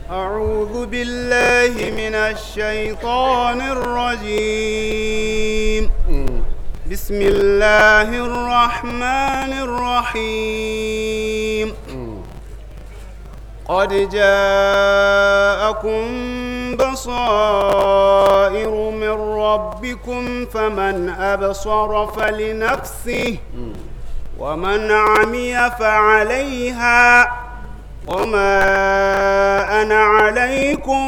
أعوذ بالله من الشيطان الرجيم بسم الله الرحمن الرحيم قد جاءكم بصائر من ربكم فمن أبصر فلنفسه ومن عمي فعليها وما أنا عليكم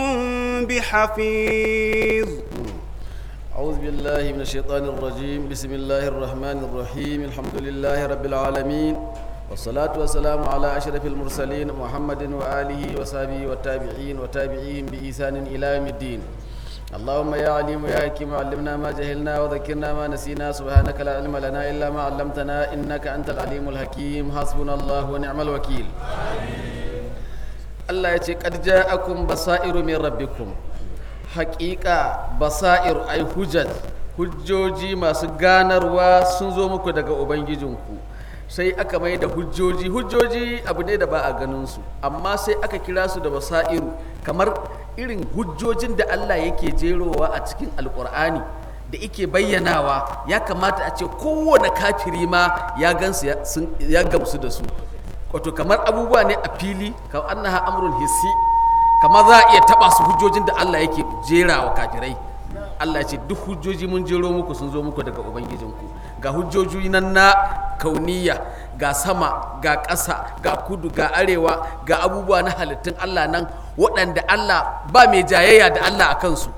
بحفيظ أعوذ بالله من الشيطان الرجيم بسم الله الرحمن الرحيم الحمد لله رب العالمين والصلاة والسلام على أشرف المرسلين محمد وآله وصحبه والتابعين وتابعيهم بإحسان إلى يوم الدين اللهم يا عليم يا حكيم علمنا ما جهلنا وذكرنا ما نسينا سبحانك لا علم لنا إلا ما علمتنا إنك أنت العليم الحكيم حسبنا الله ونعم الوكيل Allah ya ce qad ja'akum basairu min rabbikum haƙiƙa basairu ai hujjat hujjoji masu ganarwa sun zo muku daga ubangijinku sai aka mai da hujjoji hujjoji abu ne da ba a ganin su amma sai aka kira su da basairu kamar irin hujjojin da Allah yake jerowa a cikin alkur'ani da yake bayyanawa ya kamata a ce kowane kafiri ma ya gansu ya gamsu da su wato kamar abubuwa ne a fili kamar annaha amrun hissi kamar za a iya taba su hujjojin da Allah yake jera wa kafirai Allah ce duk hujjoji mun jero muku sun zo muku daga ubangijinku ga hujjoji nan na kauniya ga sama ga ƙasa ga kudu ga arewa ga abubuwa na halittun Allah nan waɗanda Allah ba mai jayayya da Allah a kansu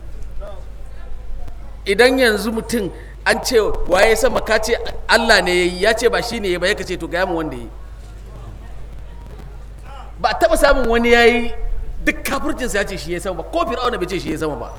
idan yanzu mutum an ce waye sama ka ce Allah ne ya yi ya ce ba shi ne ya ba ya ce to gaya mu wanda ya yi ba taɓa samun wani ya yi duk kafircinsa ya ce shi ya sama ba ko fir'auna bai ce shi ya sama ba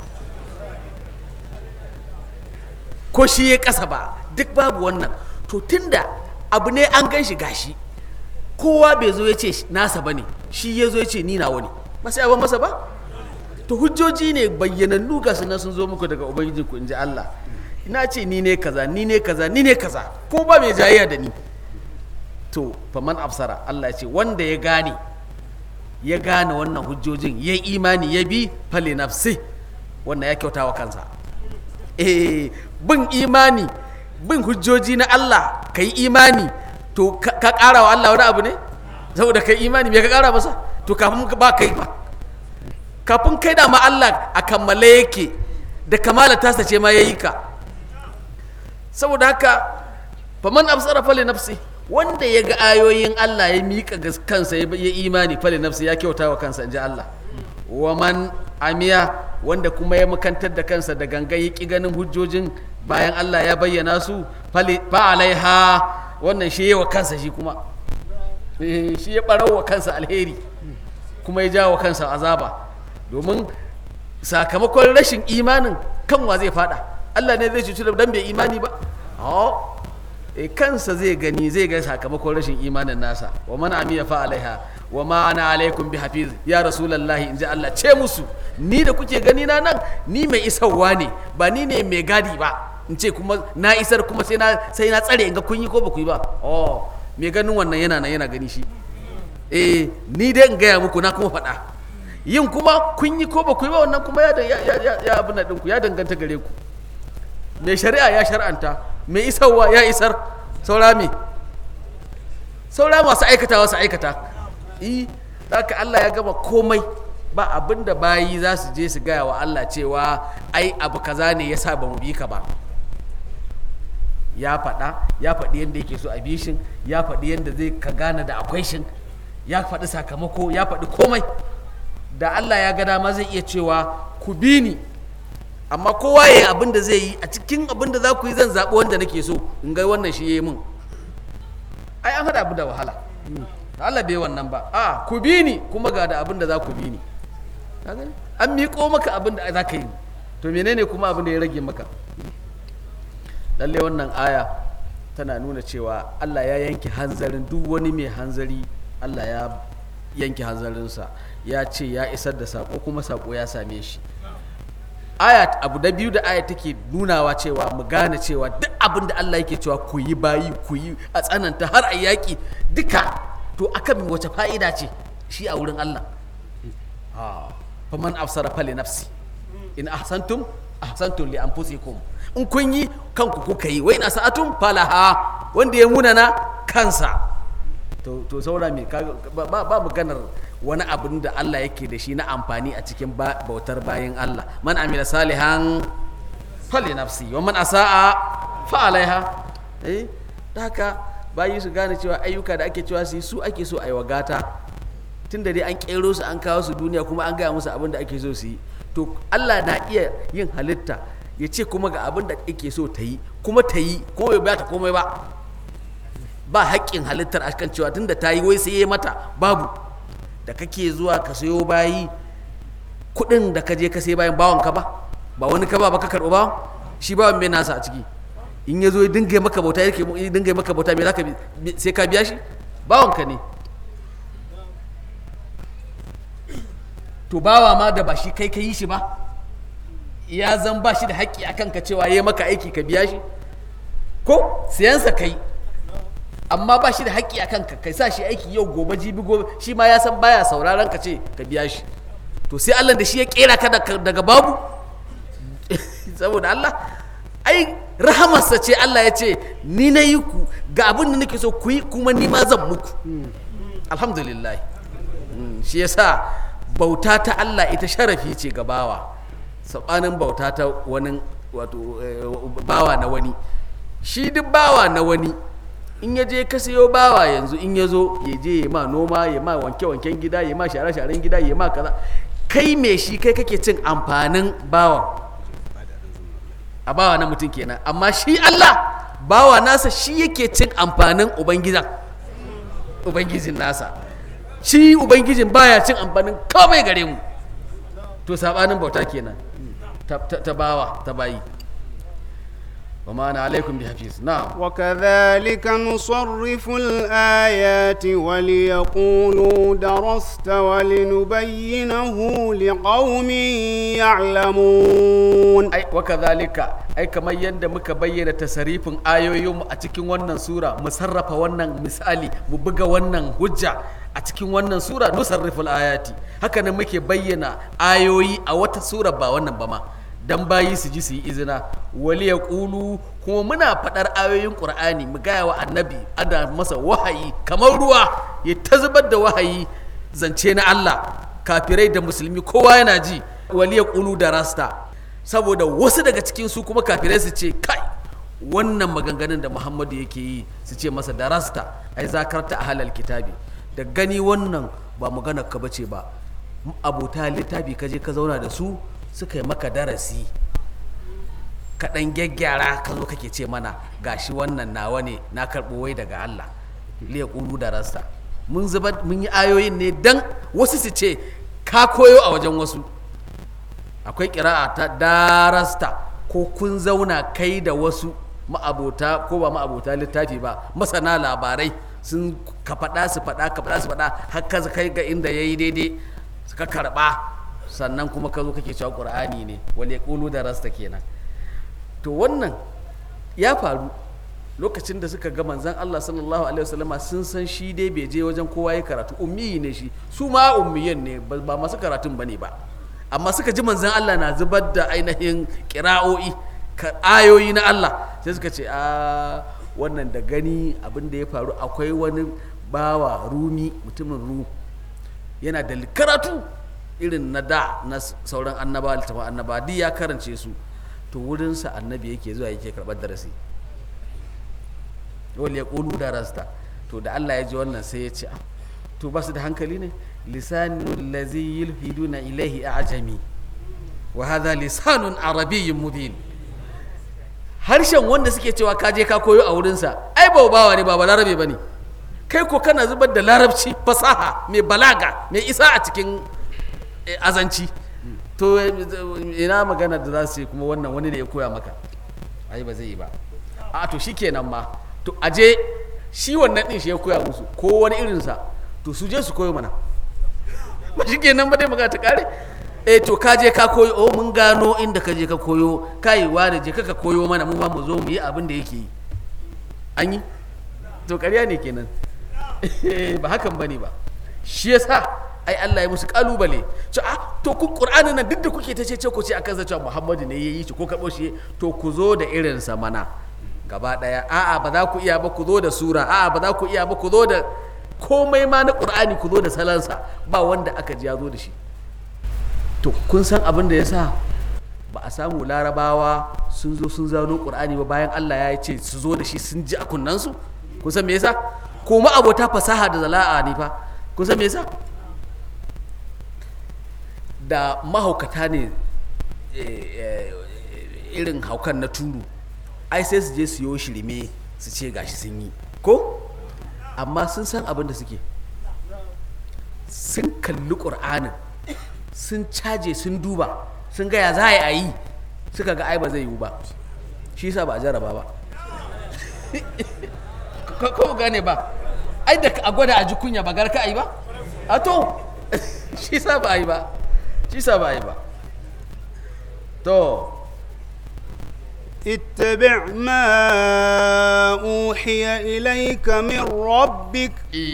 ko shi ya ƙasa ba duk babu wannan to tunda abu ne an gan shi gashi kowa bai zo ya ce nasa ba ne shi ya zo ya ce ni nawa ne ba sai abin masa ba to hujjoji ne bayyanannu ga su sun zo muku daga ubangijinku in ji Allah ina ce ni ne kaza ni ne kaza ni ne kaza ko ba mai jayayya da ni to faman absara Allah ya ce wanda ya gane ya gane wannan hujjojin ya imani ya bi fale nafsi wannan ya kyauta wa kansa eh bin imani bin hujjoji na Allah ka yi imani to ka ƙara wa Allah wani abu ne saboda ka yi imani me ka ƙara masa to kafin ba kai ba kafin kai da ma Allah a kammale yake da kamala tasa ce ma ya yi ka saboda haka faman absara fale nafsi wanda ya ga ayoyin Allah ya miƙa kansa ya imani fale nafsi ya kyauta wa kansa in ji Allah wa man amiya wanda kuma ya makantar da kansa da gangan ya ƙi ganin hujjojin bayan Allah ya bayyana su fa alaiha wannan shi wa kansa shi kuma shi ya ɓarau wa kansa alheri kuma ya jawo kansa azaba domin sakamakon rashin imanin kanwa zai fada Allah ne zai cuci dan bai imani ba e kansa zai gani zai ga sakamakon rashin imanin nasa wa man amiya fa alaiha wa ma ana alaikum bi hafiz ya rasulullahi inji Allah ce musu ni da kuke gani na nan ni mai isarwa ne ba ni ne mai gadi ba in ce kuma na isar kuma sai na sai na tsare in ga kun yi ko ba ku yi ba oh mai ganin wannan yana nan yana gani shi eh ni dai in gaya muku na kuma faɗa yin kuma kun yi ko ba ku yi ba wannan kuma ya ya ya ya abin nan ɗinku ya danganta gare ku mai shari'a ya shar'anta mai isarwa ya isar saura me saura masu aikata wasu aikata yi haka Allah ya gama komai ba abin da bayi za su je su gaya wa Allah cewa ai abu kaza ne ya sa ba mu bi ka ba ya faɗa ya faɗi yadda yake so a bi shin ya faɗi yadda zai ka gane da akwai shin ya faɗi sakamako ya faɗi komai da Allah ya ga dama zai iya cewa ku bi ni amma kowa ya yi abin da zai yi a cikin abin da za ku yi zan zaɓi wanda nake so in ga wannan shi ya yi min ai an haɗa abu da wahala Allah bai wannan ba a ku bi ni kuma ga da abin da za ku bi ni an miƙo maka abin da za ka yi to menene kuma abin da ya rage maka lalle wannan aya tana nuna cewa Allah ya yanke hanzarin duk wani mai hanzari Allah ya yanke hanzarinsa ya ce ya isar da sako kuma sako ya same shi aya abu da biyu da aya take nunawa cewa mu gane cewa duk abin da Allah yake cewa ku yi bayi ku yi a tsananta har a yaƙi duka to akan wace fa'ida ce shi a wurin Allah faman afsara fali nafsi in ahsantum ahsantum li anfusikum in kun yi kanku kuka yi wa in asa'atum falaha wanda ya munana kansa to to saura me kaga ba ba ba maganar wani abin da Allah yake da shi na amfani a cikin ba- bautar bayan Allah man amila salihan fali nafsi wa man asa'a fa alaiha eh da haka bayi su gane cewa ayyuka da ake cewa su yi su ake so a yi wa gata tun da dai an kero su an kawo su duniya kuma an gaya musu abin da ake so su yi to Allah na iya yin halitta ya ce kuma ga abin da ake so ta yi kuma ta yi kuma bai bata komai ba ba haƙƙin halittar a kan cewa tun da ta yi wai sai ya mata babu da kake zuwa ka sayo bayi kuɗin da ka je ka sai bayan bawan ka ba ba wani ka ba ba ka karɓi bawan shi bawan bai nasa a ciki in ya zo ya dinga maka bauta yake ya dinga maka bauta me zaka bi sai ka biya shi bawan ka ne to bawa ma da ba shi kai ka yi shi ba ya zan ba shi da haƙƙi a kanka cewa ya maka aiki ka biya shi ko siyansa kai amma ba shi da haƙƙi a kanka kai sa shi aiki yau gobe jibi gobe shi ma ya san baya sauraron ka ce ka biya shi to sai Allah da shi ya kera ka daga daga babu saboda Allah ai rahamarsa ce Allah ya ce ni na yi ku ga abin da nake so ku yi kuma ni ma zan muku alhamdulillah Mm, shi yasa bauta ta Allah ita sharafi ce ga bawa sabanin bauta ta wani wato eh, bawa na wani shi duk bawa na wani in ya je ka sayo bawa yanzu in ya zo ya je ya ma noma ya ma wanke-wanken gida ya ma share-sharen gida ya ma kaza kai me shi kai kake cin amfanin bawan a bawa na mutum kenan amma shi Allah bawa nasa shi yake cin amfanin ubangijan ubangijin nasa shi ubangijin baya cin amfanin komai gare mu to sabanin bauta kenan ta, ta, ta bawa ta bayi wa ma na alaikum bi hafiz na وكذلك نصرف الآيات وليقولوا درست ولنبينه لقوم يعلمون ai wa kadhalika ai kamar yadda muka bayyana tasarifin ayoyinmu a cikin wannan sura mu sarrafa wannan misali mu buga wannan hujja a cikin wannan sura nusarriful ayati haka nan muke bayyana ayoyi a wata sura ba wannan ba ma dan bayi su ji su yi izina wali ya kulu kuma muna faɗar ayoyin qur'ani mu gaya wa annabi ana masa wahayi kamar ruwa ya ta zubar da wahayi zance na Allah kafirai da musulmi kowa yana ji wali ya kulu da rasta saboda wasu daga cikin su kuma kafirai su ce kai wannan maganganun da muhammadu yake yi su ce masa da rasta ai zakarta a halal kitabi da gani wannan ba maganar ka bace ba abota littafi ka je ka zauna da su suka yi maka darasi ka ɗan gyaggyara ka zo kake ce mana gashi wannan nawa ne na karɓo wai daga Allah liya ƙulu da rasta mun zubar mun yi ayoyin ne dan wasu su ce ka koyo a wajen wasu akwai ƙira'a ta darasta ko kun zauna kai da wasu ma'abota ko ba ma'abota littafi ba masana labarai sun ka faɗa su faɗa ka faɗa su faɗa har ka kai ga inda ya yi daidai suka karɓa sannan kuma ka zo kake cewa ƙur'ani ne wale ƙulu da rasta kenan to wannan ya faru lokacin da suka ga manzan Allah sallallahu alaihi wasallama sun san shi dai bai je wajen kowa ya karatu ummiyi ne shi su ma ummiyan ne ba ba masu karatun bane ba amma suka ji manzan Allah na zubar da ainihin kira'o'i ka- ayoyi na Allah sai suka ce a wannan da gani abin da ya faru akwai wani bawa rumi mutumin ru yana da karatu irin na da na s- sauran annaba littafin annaba duk ya karance su to wurinsa annabi yake zuwa yake karɓar darasi wal ya ƙulu da rasta to da Allah ya ji wannan sai ya ce "Ah, to ba su da hankali ne lisanul lazi yulhiduna ilaihi a'jami wa hadha lisanun arabiyyun mubin harshen wanda suke cewa ka je ka koyo a wurinsa ai ba bawa ne ba ba larabe ba ne kai ko kana zubar da larabci fasaha mai balaga mai isa a cikin eh, azanci to eh, ina magana da za su yi kuma wannan wani ne ya koya maka ai ba zai yi ba a to shi kenan ma to aje shi wannan din shi ya koya musu ko wani irinsa to su je su koyo mana ba shi kenan ba dai magana ta kare eh to ka je ka koyo oh mun gano inda ka je ka koyo kai wani je ka ka koyo mana mu ma mu zo mu yi abin da yake yi an yi to ƙarya ne kenan ba hakan bane ba shi yasa ai Allah ya musu kalubale ce a to ku qur'anin nan duk da kuke ta ce ku ce akan cewa Muhammadu ne yayi shi ko karbo shi to ku zo da irin sa mana gaba daya a'a ba za ku iya ba ku zo da sura a'a ba za ku iya ba ku zo da komai ma na qur'ani ku zo da salansa ba wanda aka ji ya zo da shi to kun san abin da yasa ba a samu larabawa sun zo sun zano qur'ani ba bayan Allah ya ce su zo da shi sun ji a kunnansu kun san me yasa ko ma abota fasaha da zala'a ne fa kun san me yasa da mahaukata ne irin haukan na turu ai sai su je su yo shirme su ce gashi sun yi ko amma sun san abin da suke sun kalli ƙur'anin sun caje sun duba sun gaya za a yi suka ga ai ba zai yiwu ba shi sa ba a jaraba ba ko gane ba ai da a gwada a ji kunya ba garka a yi ba a to shi sa ba a yi ba shi sa ba a yi ba to اتبع ما أوحي إليك من ربك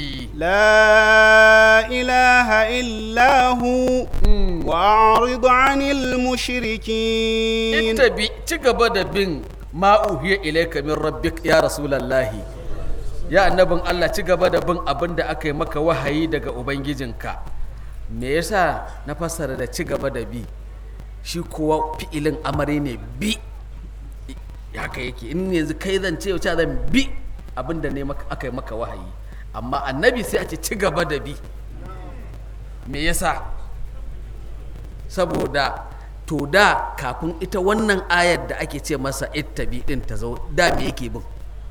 لا إله إلا هو وأعرض عن المشركين اتبع تقبل بن ما أوحي إليك من ربك يا رسول الله ya annabin Allah ci gaba da bin abin da aka yi maka wahayi daga ubangijinka me yasa na fassara da ci gaba da bi shi kuwa fi'ilin amare ne bi haka yake in yanzu kai zan ce wace zan bi abin da ne aka yi maka wahayi amma annabi sai a ce ci gaba da bi me yasa saboda to da kafin ita wannan ayar da ake ce masa ittabi din ta zo da me yake bin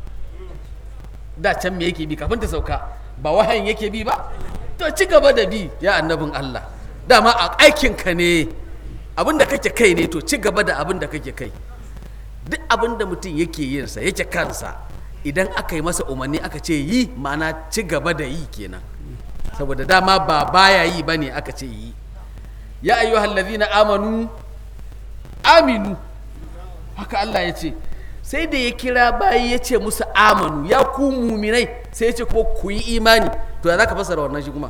da can me yake bi kafin ta sauka ba wahayin yake bi ba to ci gaba da bi ya annabin Allah dama a aikinka ne abin da kake kai ne to ci gaba da abin da kake kai duk abin da mutum yake yin sa yake kansa idan aka yi masa umarni aka ce yi ma'ana ci gaba da yi kenan saboda dama ba baya yi bane aka ce yi ya ayyuhal ladhina amanu aminu haka Allah ya ce sai da ya kira bayi ya ce musu amanu ya ku muminai sai ya ce ko ku yi imani to ya za ka fasara wannan shi kuma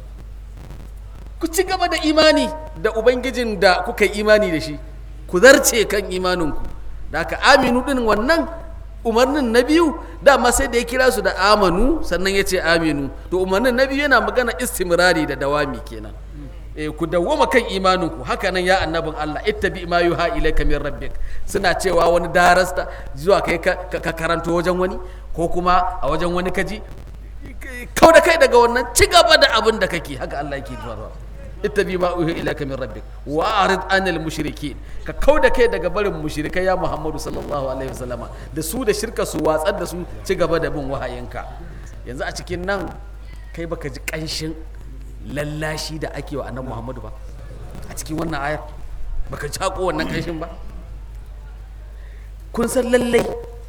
ku ci gaba da imani da ubangijin da kuka yi imani da shi ku zarce kan imaninku da aka aminu din wannan umarnin na biyu dama sai da ya kira su da amanu sannan ya ce aminu to umarnin na biyu yana magana istimrari da dawami kenan eh, ku dawwama kan imaninku haka nan ya annabin Allah ittabi ma yuha ilayka min rabbik suna cewa wani darasta zuwa kai ka, ka karanto wajen wani ko kuma a wajen wani kaji kau da kai daga wannan ci gaba da abin da kake haka Allah yake zuwa ittabi ma uhi ilayka min rabbik wa arid anil mushrikin ka kau da kai daga barin mushrikai ya Muhammadu sallallahu alaihi wasallama da su da shirka su watsar da su ci gaba da bin wahayinka yanzu a cikin nan kai baka ji kanshin lallashi da ake wa annabi Muhammadu ba a cikin wannan ayar baka ji hako wannan kanshin ba kun san lallai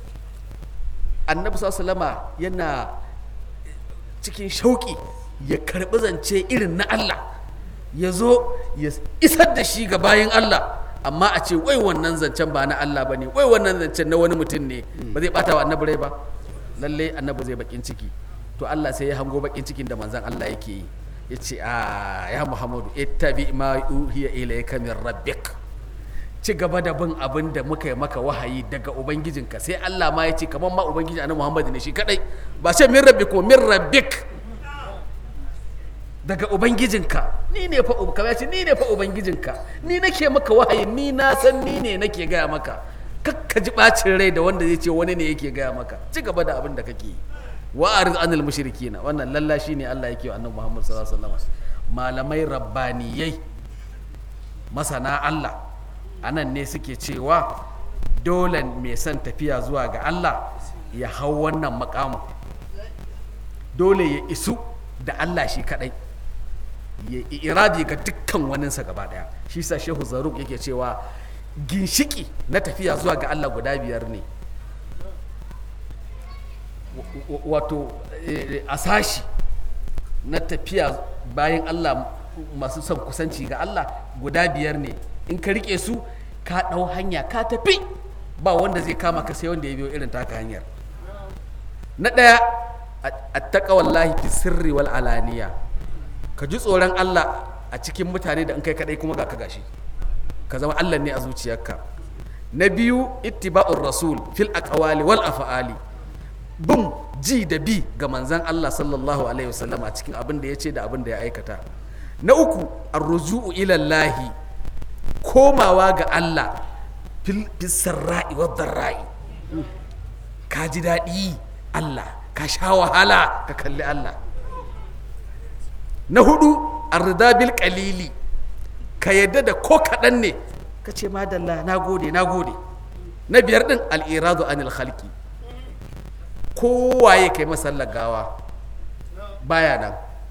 annabi sallallahu alaihi wasallama yana cikin shauki ya karbi zance irin na Allah ya zo ya isar da shi ga bayan Allah amma a ce wai wannan zancen ba na Allah ba ne wai wannan zancen na wani mutum ne ba zai bata wa annabi rai ba lalle annabi zai bakin ciki to Allah sai ya hango bakin cikin da manzon Allah yake yi ya ce a ya Muhammadu ittabi ma uhiya ilayka min rabbik ci gaba da bin abin da muka yi maka wahayi daga ubangijinka sai Allah ma ya ce kamar ma ubangiji annabi Muhammad ne shi kadai ba ce min rabbik ko min rabbik daga ubangijinka ni ne fa kamar ce ni ne fa ubangijinka ni nake maka wahayi ni na san ni ne nake gaya maka kakka ji bacin rai da wanda zai ce wani ne yake gaya maka ci gaba da abin da kake yi wa arid anil mushrikina wannan lallashi ne Allah yake wa annabi Muhammad sallallahu alaihi wasallam malamai rabbaniyai masana Allah anan ne suke cewa dole mai son tafiya zuwa ga Allah ya hau wannan makamu dole ya isu da Allah shi kadai ya iradi ga dukkan waninsa gaba daya shi sa shehu zaruk yake cewa ginshiki na tafiya zuwa ga Allah guda biyar ne wato a sashi na tafiya bayan Allah masu son kusanci ga Allah guda biyar ne in ka rike su ka ɗau hanya ka tafi ba wanda zai kama ka sai wanda ya biyo irin taka hanyar na ɗaya a taƙawallahi fi sirri wal alaniya ka ji tsoron Allah a cikin mutane da in kai kadai kuma ga ka gashi ka zama Allah ne a zuciyarka na biyu ittiba'ur rasul fil aqwali wal af'ali bin ji da bi ga manzan Allah sallallahu alaihi wasallam a cikin abin da ya ce da abin da ya aikata na uku arruju'u ilallahi komawa ga Allah fil sarra'i wa dharra'i ka ji daɗi Allah ka sha wahala ka kalli Allah na hudu arrida bil qalili ka yadda da ko kaɗan ne ka ce madalla na gode na gode na biyar din al'iradu anil khalqi kowaye kai masallar gawa baya nan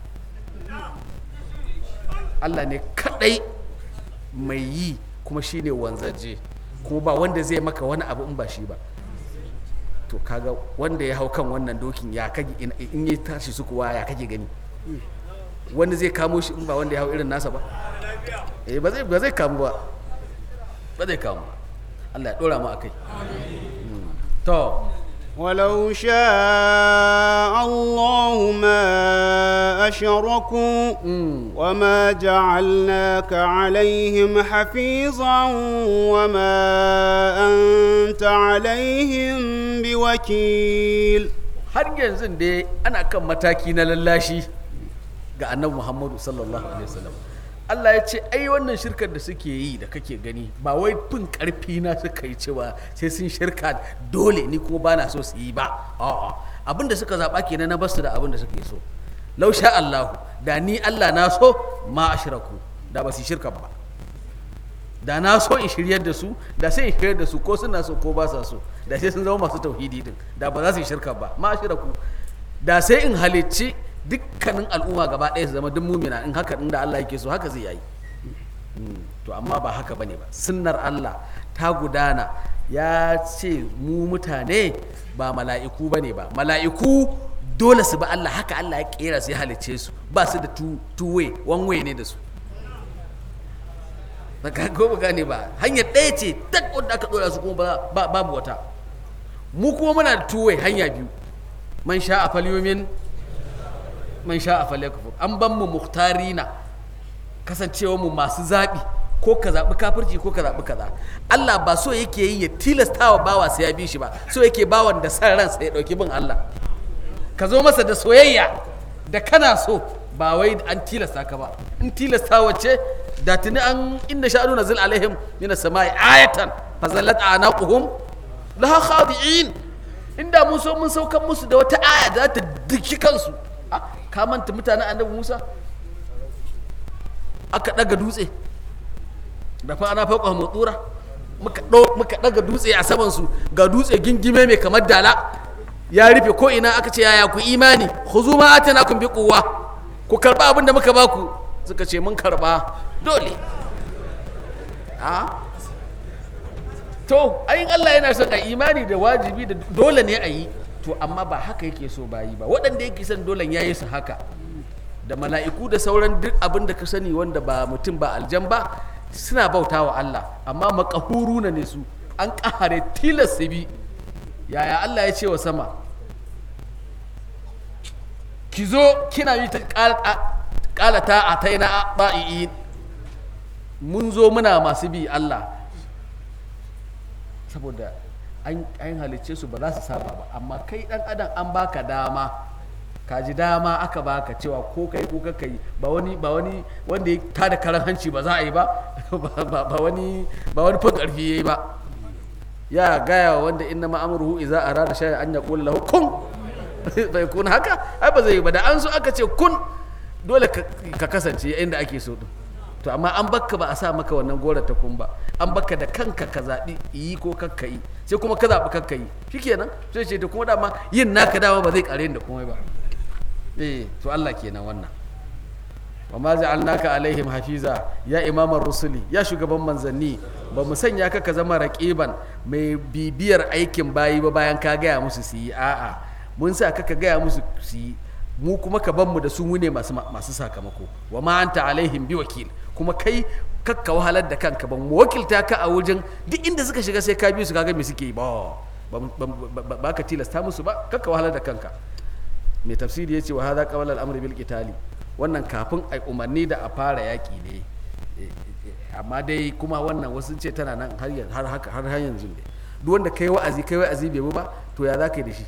Allah ne kadai mai yi kuma shine wanzaje kuma ba wanda zai maka wani abu in ba shi ba to kaga wanda ya hau kan wannan dokin ya kage in in ya tashi su kuwa ya kage gani wanda zai kamo shi in ba wanda ya hau irin nasa ba eh ba zai ba zai kamo ba ba zai kamo ba Allah ya dora mu akai Mm. to ولو شاء الله ما أشركوا وما جعلناك عليهم حفيظا وما أنت عليهم بوكيل har yanzu dai ana kan mataki na lallashi ga annabi muhammadu sallallahu alaihi wasallam Allah ya ce ai wannan shirkar da suke yi da kake gani ba wai fin karfi na suka yi cewa sai sun shirka dole ni kuma bana so su yi ba a'a abin da suka zaba kenan na basu da abin da suke so law sha Allah da ni Allah na so ma ashraku da ba su yi shirka ba da na so in shiryar da su da sai in shiryar da su ko suna so ko ba sa so da sai sun zama masu tauhidi din da ba za su yi shirka ba ma shirku da sai in halicci dukkanin al'umma gaba ɗaya su zama duk mumina in haka inda Allah yake so haka zai yi to amma ba haka bane ba sunnar Allah ta gudana ya ce mu mutane ba mala'iku bane ba mala'iku dole su ba Allah haka Allah ya kera su ya halicce su ba su da two, two way one way ne da su ba ka ko ba gane ba hanyar ɗaya ce tak wanda aka ɗora su kuma ba- ba- babu wata mu kuma muna da two way hanya biyu man sha a falyomin man sha a falyakfur an ban mu muhtarina kasancewa mu masu zaɓi ko ka zaɓi kafirci ko ka zaɓi kaza Allah ba so yake yi ya tilasta wa bawa sai ya bi shi ba so yake bawan da san ransa ya ɗauki bin Allah ka zo masa da soyayya da kana so ba wai an tilasta ka ba in tilasta wace da tuni an inda sha'anu nazil alaihim min as-sama'i ayatan fa zallat anaquhum laha khadi'in inda mun so mun saukan musu da wata aya da za ta diki kansu Ah, ka manta mutanen annabi Musa aka daga dutse da fa ana fauka mutsura muka ɗau- muka daga dutse a saman su ga dutse gingime mai kamar dala ya rufe ko ina aka ce yaya ku imani khuzu ma atanakum bi quwwa ku karba abin da muka baku suka ce mun karba dole a to ayin Allah yana son a imani da wajibi da dole ne a yi to amma ba haka yake so ba yi ba waɗanda yake son dole ya yi su haka da mala'iku da sauran duk abin da ka sani wanda ba mutum ba aljan ba suna bauta wa Allah amma makahuruna ne su an ƙahare tilas su bi yaya Allah ya ce wa sama ki zo kina yi ta ƙalata a ta na ba'i'in mun zo muna masu bi Allah saboda an an halicce su ba za su saba ba amma kai dan adam an baka dama ka ji dama aka baka cewa ko kai ko ka yi ba wani ba wani wanda ya tada karan hanci ba za a yi ba ba ba- ba wani ba wani fa karfi yayi ba ya gaya wa wanda inna ma'amruhu idza arada shay'an an yaqula lahu kun bai kun haka ai ba zai yi ba da an so aka ce kun dole ka ka kasance inda ake so din to amma an bakka ba a sa maka wannan gora ta kun ba an bakka da kanka ka zaɓi yi ko kakka yi sai kuma ka zaɓi kakka yi shikenan sai ce to kuma dama yin naka dama ba zai kare da komai ba eh to Allah kenan wannan wa ma ja'alnaka alaihim hafiza ya imamar rusuli ya shugaban manzanni ba mu sanya ka ka zama raqiban mai bibiyar aikin bayi ba bayan ka gaya musu su yi a'a mun sa ka ka gaya musu su yi mu kuma ka ban mu da su mu ne masu masu sakamako wa ma anta alaihim bi wakil kuma kai kakka wahalar da kanka ban mu wakilta ka a wajen duk inda suka shiga sai ka bi su kaga me suke yi ba ba- ba- ba- ba ka tilasta musu ba kakka wahalar da kanka mai tafsiri ya ce wa hadha qabla al-amri bil qitali wannan kafin a umarni da a fara yaƙi ne Eh, eh, amma dai kuma wannan wasu ce tana nan har yan- har haka har har yanzu ne duk wanda kai wa'azi kai wa'azi bai bi ba to ya za ka yi da shi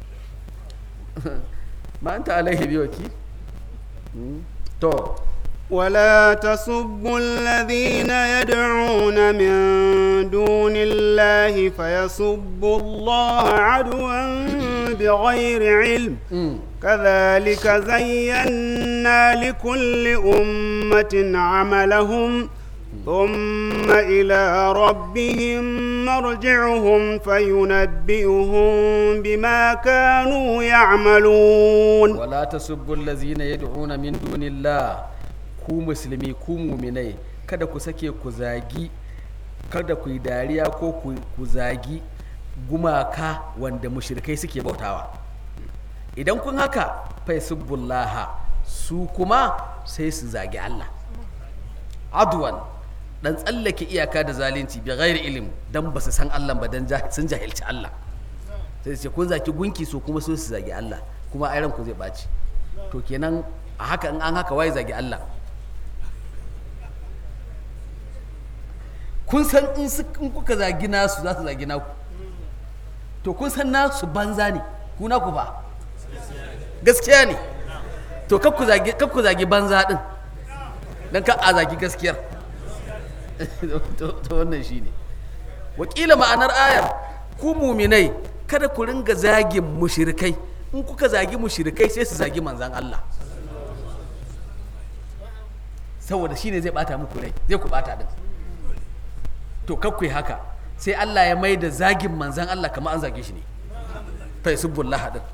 ma anta alaihi bi wakil Mm. to ولا تسبوا الذين يدعون من دون الله فيسبوا الله عدوا بغير علم mm. كذلك زينا لكل أمة عملهم ثم إلى ربهم مرجعهم فينبئهم بما كانوا يعملون wala tasubbu allazina yad'una min dunillah ku musulmi ku muminai kada ku sake ku zagi kada ku yi dariya ko ku ku zagi gumaka wanda mushrikai suke bautawa idan kun haka fa yasubbullaha su kuma sai su zagi Allah adwan dan tsallake iyaka da zalunci bi ghairi ilm dan ba su san Allah ba dan jah- sun jahilci Allah sai su ce kun zaki gunki so kuma so su zagi Allah kuma ai ranku zai ɓaci to kenan a haka in an haka waye zagi Allah kun san in su in kuka zagi nasu za su zagi naku to kun san nasu banza ne ku naku ba gaskiya ne to kar ku zagi kar ku zagi banza din dan ka a zagi gaskiyar to to wannan shine wakila ma'anar ayar ku muminai kada ku ringa zagin mushrikai in kuka zagi mushrikai sai su zagi manzan Allah saboda shine zai bata muku rai zai ku bata din to kakwai haka sai Allah ya mai da zagin manzan Allah kamar an zage shi ne fa yasubbullah din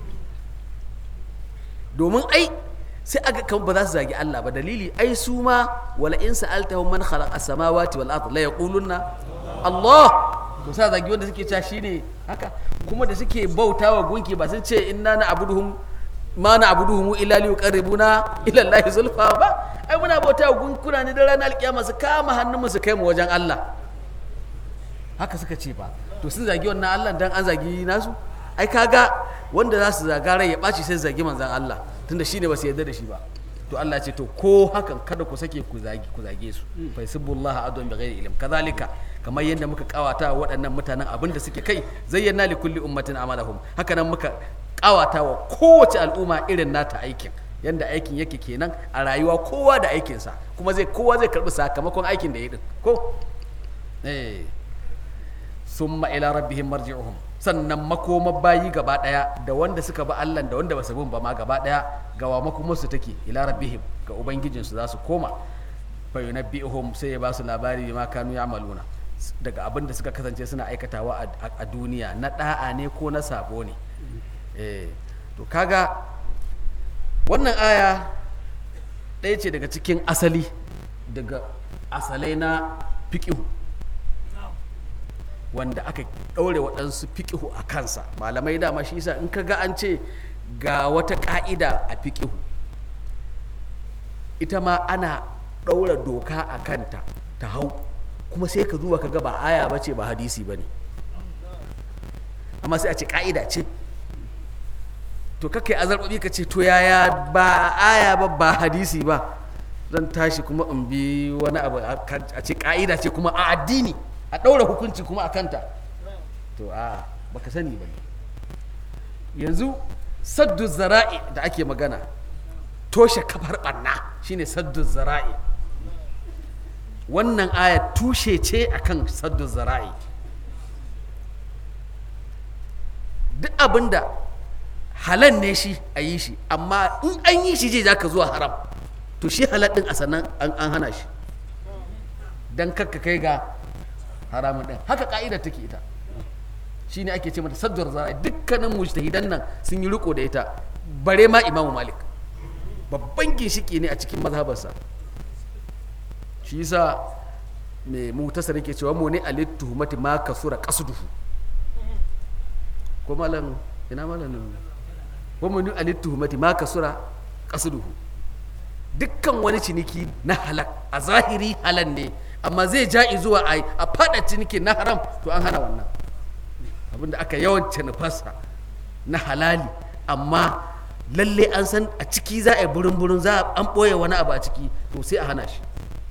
domin ai sai aga kan ba za su zagi Allah ba dalili ai su ma wala in sa'altahum man khalaqa as-samawati wal ard la yaquluna Allah to sa zagi wanda suke cewa shine haka kuma da suke bautawa gunki ba sun ce inna na abuduhum ma na abuduhum illa li yuqarribuna ila Allah zulfa ba ai muna bautawa gunkuna ne da ranar alkiyama su kama hannun mu su kai mu wajen Allah haka suka ce ba to sun zagi wannan Allah dan an zagi nasu ai kaga wanda za su zaga rai ya ɓaci sai su zagi manzan Allah tunda shine ba su yarda da shi ba to Allah ce to ko hakan kada ku sake ku zagi ku zage su fa yasubbullaha adwan bighairi ilm kadhalika kamar yadda muka kawata wa waɗannan mutanen abin da suke kai zayyana li kulli ummatin amalahum haka nan muka kawata wa kowace al'umma irin nata aikin yanda aikin yake kenan a rayuwa kowa da aikinsa kuma zai kowa zai karbi sakamakon aikin da ya din ko eh summa ila rabbihim marji'uhum sannan makomar bayi gaba daya da wanda suka ba Allah da wanda ba su bin ba ma gaba daya gawa makomar su take ila rabbihim ga ubangijin su za su koma fa yunabbi'uhum sai ya ba su labari ma kanu ya'maluna daga abin da suka kasance suna aikatawa a duniya na da'a ne ko na sabo ne eh to kaga wannan aya ɗaya ce daga cikin asali daga asalai na fiƙihu wanda aka ɗaure waɗansu fiƙihu a kansa malamai dama shi yasa in ka ga an ce ga wata ƙa'ida a fiƙihu ita ma ana ɗaura doka a kanta ta hau kuma sai ka zuwa ka ga ba aya ba ce ba hadisi ba ne amma sai a ce ƙa'ida ce to kakai azarbabi ka ce to yaya ba aya ba ba hadisi ba zan tashi kuma in bi wani abu a ce ƙa'ida ce kuma a addini a ɗaura hukunci kuma a kanta to a baka sani ba yanzu saddu zara'i da ake magana toshe kafar ɓanna shine saddu zara'i wannan aya tushe ce akan saddu zara'i duk abinda halal ne shi a yi shi amma in an yi shi je za ka zuwa haram to shi halal ɗin a sannan an hana shi don kakka kai ga haramun ɗin haka ka'ida take ita shi ne ake ce mata sadduwar zara dukkanin mujtahidan nan sun yi riko da ita bare ma imamu malik babban ginshiki ne a cikin mazhabarsa shi yasa mai mutasar yake cewa mu ne alittuhumati ma kasura qasduhu ko malam ina malamin wa mu ne alittuhumati ma kasura qasduhu dukkan wani ciniki na halak a zahiri halal ne amma zai ja'i zuwa a a fada ciniki na haram to an hana wannan abinda aka yawan nufarsa na halali amma lalle an san a ciki za a yi burin burin za a an ɓoye wani abu a ciki to sai a hana shi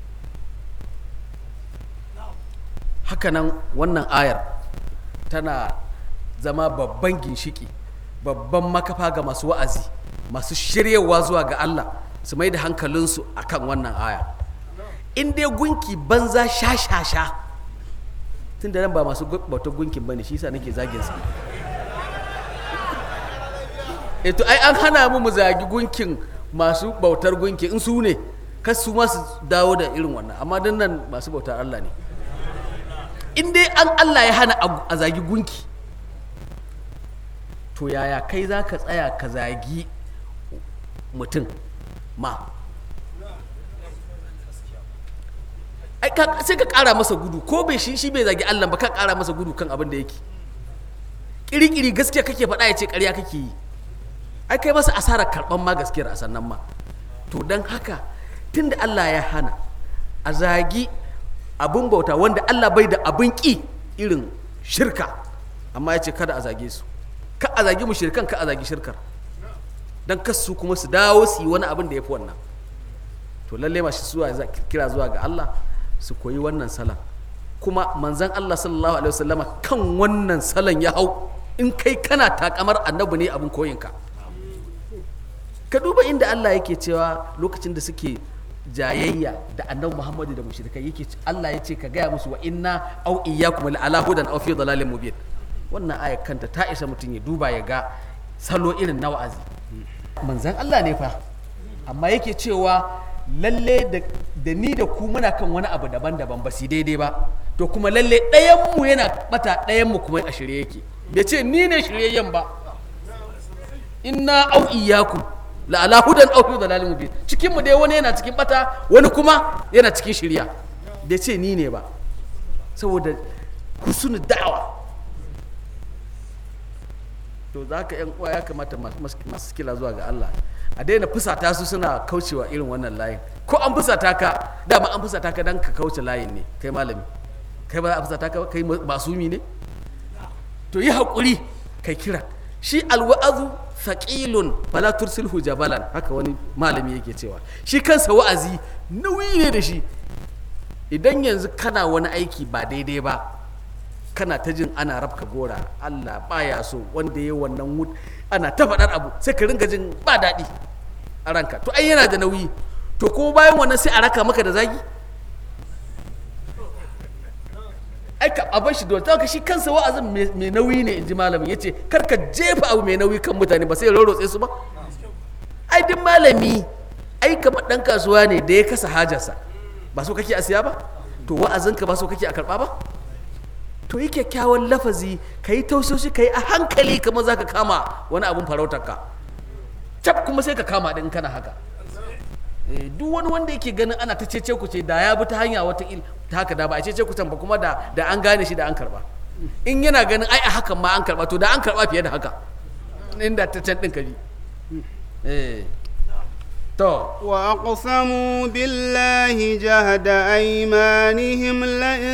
hakanan wannan ayar tana zama babban ginshiki babban makafa ga masu wa'azi masu shiryewa zuwa ga Allah su mai da hankalinsu akan wannan aya in dai gunki banza sha sha sha tun da nan ba masu gu- bautar gunkin bane shi yasa nake zagin sa eh to ai an hana mu mu zagi gunkin masu bautar gunki in su ne kas su ma su dawo da irin wannan amma dan nan masu bautar Allah ne in dai an Allah ya hana a- a zagi gunki to yaya kai za ka tsaya ka zagi mutum ma ai ka- sai ka kara masa gudu ko bai shi shi bai zagi Allah ba ka kara masa gudu kan abin da yake kiri-kiri gaskiya kake faɗa ya ce ƙarya kake yi ai kai masa asarar karɓan ma gaskiyar a sannan ma to don haka tunda Allah ya hana a zagi abin bauta wanda Allah bai da abin ƙi irin shirka amma ya ce kada a zage su ka a zagi mu shirkan ka a zagi shirkar don kasu kuma su dawo su yi wani abin da ya fi wannan to lalle masu zuwa za- kira zuwa ga Allah su koyi wannan salon kuma manzan Allah sallallahu alaihi wasallama kan wannan salon ya hau in kai kana takamar annabi ne abin koyinka ka duba inda Allah yake cewa lokacin da suke jayayya da annabi Muhammadu da mushrikai yake ce- Allah ya ce ka gaya musu wa inna au iyyakum la ala hudan aw fi dalalin mubin wannan aya kanta ta isa mutum ya duba ya ga salo irin na wa'azi manzan Allah ne fa amma yake cewa lalle da, da ni da ku muna kan wani abu daban-daban ba su daidai ba to kuma lalle ɗayanmu yana bata ɗayanmu kuma a shirye yake bai ce ni ne shiryayyen ba inna au iyyakum la ala hudan aw fi dalalin mubin cikin mu dai wani yana cikin bata wani kuma yana cikin shirya bai ce ni ne ba saboda husnul da'awa to za ka yan uwa ya kamata masu masu kila zuwa ga Allah a daina fusata su suna kaucewa irin wannan layin ko an fusata ka dama an fusata ka dan ka kauce layin ne kai malami kai ba za a fusata ka ba kai masumi ne to yi haƙuri kai kira shi alwa'azu faƙilun fala tursilhu jabalan haka wani malami yake cewa shi kansa wa'azi nauyi ne da shi idan yanzu kana wani aiki ba daidai ba kana ta jin ana rabka gora Allah baya so wanda ya wannan wut ana ta faɗar abu sai ka ringa jin ba daɗi a ranka to ai yana da nauyi to ko bayan wannan sai a raka maka da zagi ai ka abin shi dole ka shi kansa wa'azin mai nauyi ne in ji malamin ya ce kar ka jefa abu mai nauyi kan mutane ba sai ya rorotse su ba ai duk malami ai kamar ɗan kasuwa ne da ya kasa hajarsa ba so kake a siya ba to wa'azinka ba so kake a karɓa ba to yi kyakkyawan lafazi ka yi tausoshi ka yi a hankali kamar za ka kama wani abun farautar ka cap kuma sai ka kama ɗin kana haka Eh, duk wani wanda yake ganin ana ta cece ku ce da ya bi ta hanya wata il ta haka da ba a cece ku ba kuma da da an gane shi da an karba in yana ganin ai a hakan ma an karba to da an karba fiye da haka inda ta can ɗin ka bi eh to وأقسموا بالله جهد أيمانهم لئن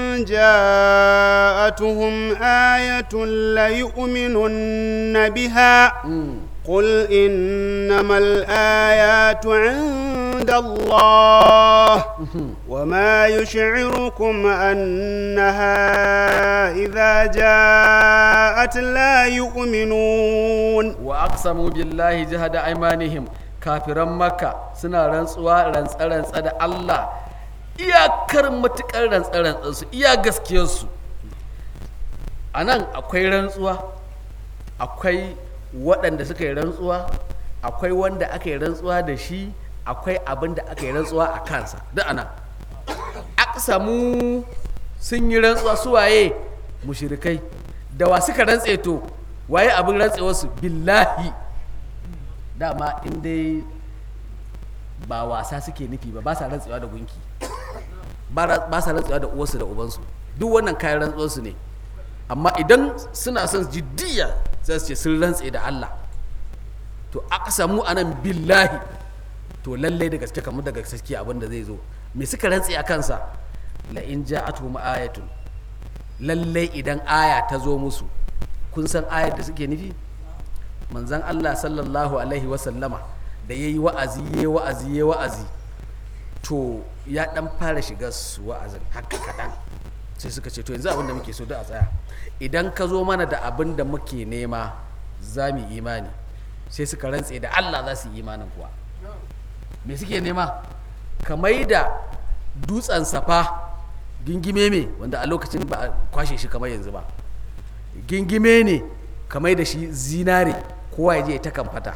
جاءتهم آية ليؤمنن بها قل إنما الآيات عند الله وما يشعركم أنها إذا جاءت لا يؤمنون wa aqsamu billahi jahada aymanihim kafiran makka suna rantsuwa rantsa-rantsa da Allah iyakar matukar rantsa-rantsa su iya gaskiyar su a nan akwai rantsuwa akwai waɗanda suka yi rantsuwa akwai wanda aka yi rantsuwa da shi akwai abin da aka yi rantsuwa a kansa duk ana aqsamu sun yi rantsuwa su waye mushrikai da wa suka rantse to waye abin rantsewarsu billahi dama in dai ba wasa suke nufi ba ba sa rantsewa da gunki ba ra- ba sa rantsewa da uwarsu da ubansu duk wannan kayan rantsuwarsu ne amma idan suna son jiddiya sai su ce sun rantse da Allah to aka samu anan billahi to lallai da gaske kamar da gaske abin da zai zo me suka rantse a kansa la in ja'atuhum ayatun lallai idan aya ta zo musu kun san ayar da suke nufi manzan Allah sallallahu alaihi wasallama da ya yi wa'azi ya wa'azi ya wa'azi to ya dan fara shiga su wa'azin haka kaɗan sai suka ce to yanzu abin da muke so da a tsaya idan ka zo mana da abin da muke nema za mu imani sai suka rantse da Allah za su yi imanin kuwa me suke nema ka da dutsen safa gingime me wanda a lokacin ba a kwashe shi kamar yanzu ba gingime ne kamar da shi zinare kowa ya je ta kamfata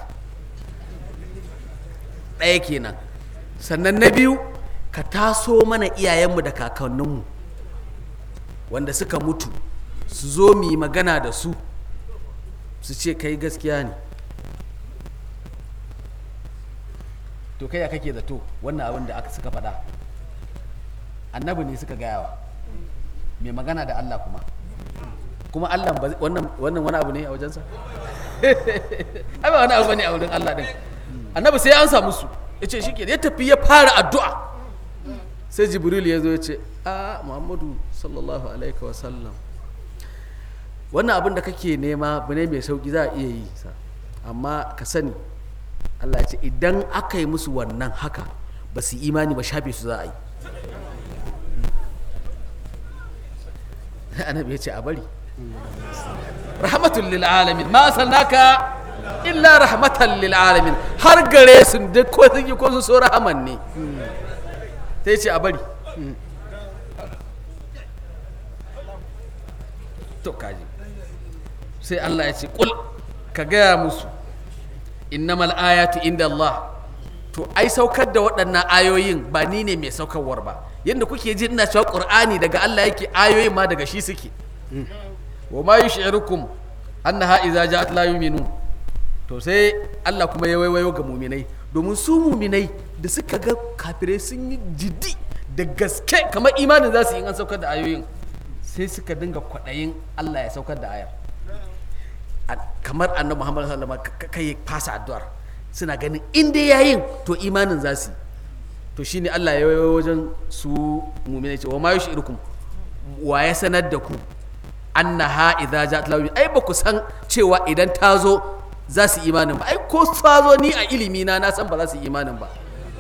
ɗaya kenan sannan na biyu ka taso mana iyayenmu da kakanninmu wanda suka mutu su zo mu yi magana da su su ce kai gaskiya ne to kai ya kake zato wannan abin da aka suka faɗa annabi ne suka gayawa mai magana da Allah kuma kuma Allah ba zai- wannan wannan wani abu ne a wajensa ai ba wani abu bane a wurin Allah din annabi sai an samu su ya ce shike ya tafi ya fara addu'a sai jibril ya zo ya ce a muhammadu sallallahu alaihi wa sallam wannan abin da kake nema abu ne mai sauki za a iya yi sa amma ka sani Allah ya ce idan aka yi musu wannan haka ba su yi imani ba shafe su za a yi annabi ya ce a bari rahmatul lil alamin ma sallaka illa rahmatan lil alamin har gare su duk ko sun yi ko su so rahaman ne sai ce a bari to kaji sai Allah ya ce kul ka gaya musu innamal ayatu inda Allah to ai saukar da waɗannan ayoyin ba ni ne mai saukarwar ba yadda kuke ji ina cewa qur'ani daga Allah yake ayoyin ma daga shi suke wa ma yushirukum annaha idza ja'at la yu'minun to sai Allah kuma ya waiwayo ga muminai domin su muminai da suka ga kafirai sun yi jiddi da gaske kamar imanin za su yi an saukar da ayoyin sai suka dinga kwaɗayin Allah ya saukar da ayar A- kamar annabi Muhammad sallallahu alaihi wasallam kai fasa addu'ar suna ganin in dai yayin to imanin za su yi to shine Allah ya waiwayo wajen su muminai ce wa ma yushirukum wa ya sanar da ku annaha idza ja'at la yu'min ai ba ku san cewa idan ta zo za su yi imanin ba ai ko ta zo ni a ilimi na na san ba za su yi imanin ba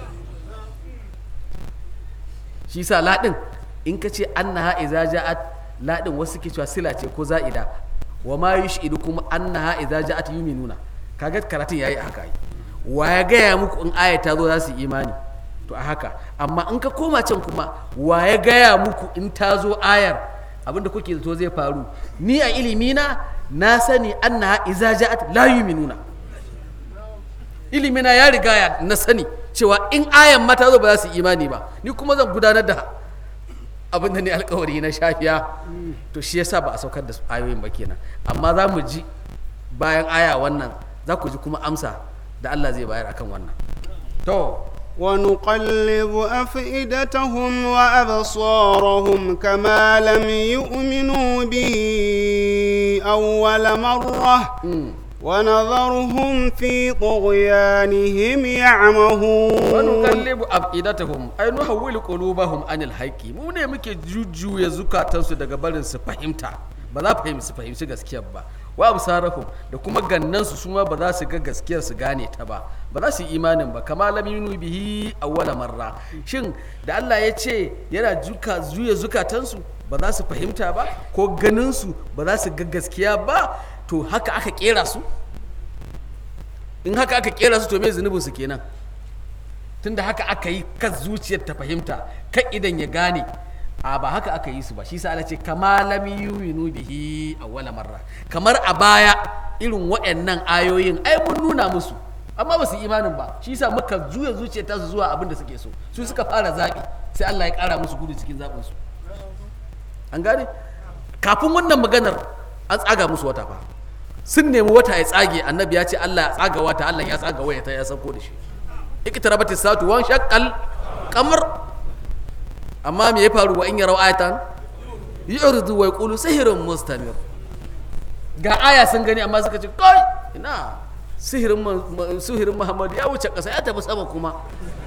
shi sa ladin in ka ce annaha idza ja'at ladin wasu ke cewa sila ce ko za'ida wa ma yushidukum annaha idza ja'at yu'minuna kaga karatun yayi a haka ai wa ya gaya muku in aya ta zo za su yi imani to a haka amma in ka koma can kuma wa ya gaya muku in ta zo ayar abinda kuke zato zai faru ni a ilimina na sani annaha iza ja'at la yu'minuna ilimina ya riga ya na sani cewa in ayan mata zo ba za su yi imani ba ni kuma zan gudanar da abin da ne alkawari na shafiya to shi yasa ba a saukar da su ayoyin ba kenan amma za mu ji bayan aya wannan za ku ji kuma amsa da Allah zai bayar akan wannan to ونقلب أفئدتهم وأبصارهم كما لم يؤمنوا به أول مرة ونذرهم في طغيانهم يعمهون ونقلب أفئدتهم أي نحول قلوبهم عن الحق mu ne muke jujjuya zukatansu daga barin su fahimta ba za fahimci su fahimci gaskiyar ba wa absarahum da kuma gannansu su ma ba za su ga gaskiyar su gane ta ba ba za su yi imanin ba kama lam yunu bihi awwala marra shin da Allah ya ce yana juka juya zukatansu ba za su fahimta ba ko ganin su ba za su ga gaskiya ba to haka aka kera su in haka aka kera su to me zunubin su kenan tunda haka aka yi kan zuciyar ta fahimta kan idan ya gane a ba haka aka yi su ba shi sa Allah ce kama lam yu'minu bihi awwala marra kamar a baya irin waɗannan ayoyin ai mun nuna musu amma ba su yi imanin ba shi sa muka juya zuciyar ta su zuwa abin da suke so su suka fara zaɓi sai Allah ya ƙara musu gudu cikin zaɓin su an gane kafin wannan maganar an tsaga musu wata fa sun nemi wata ya tsage annabi ya ce Allah ya tsaga wata Allah ya tsaga waya ta ya sauko da shi iktarabatis satu wan shaqqal qamar amma me ya faru wa in yarau ayatan yu'ridu wa yaqulu sihrun mustamir ga aya sun gani amma suka ce kai ina sihirin sihirin Muhammad ya wuce kasa ya tafi sama kuma